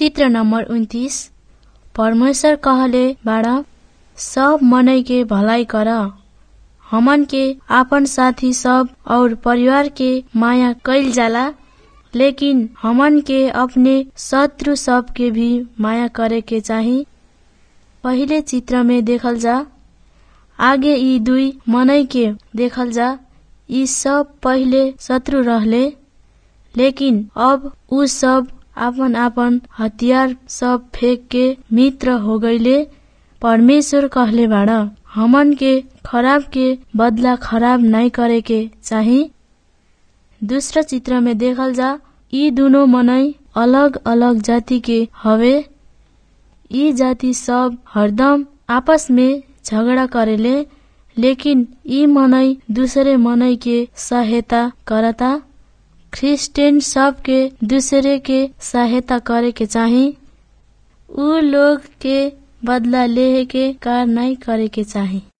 चित्र नंबर उन्तीस परमेश्वर कहले बाड़ा सब मनई के भलाई कर हमन के आपन साथी सब और परिवार के माया कैल जाला लेकिन हमन के अपने शत्रु सब के भी माया करे के चाही पहिले चित्र में देखल जा आगे यी दुई मनई के देखल जा यी सब पहिले शत्रु रहले लेकिन अब उ सब आपन आपन हतियार सब फेंक के मित्र हो गईले परमेश्वर कहले बाड़ हमन के खराब के बदला खराब नहीं करे के चाही दूसरा चित्र में देखल जा यी दुनो मनई अलग अलग जाति के हवे यी जाति सब हरदम आपस में झगड़ा करेले लेकिन यी मनई दूसरे मनई के सहायता करता क्रिस्चियन सब के दूसरे के सहायता करे के चाही उ लोग के बदला लेहे के कार नहीं करे के चाही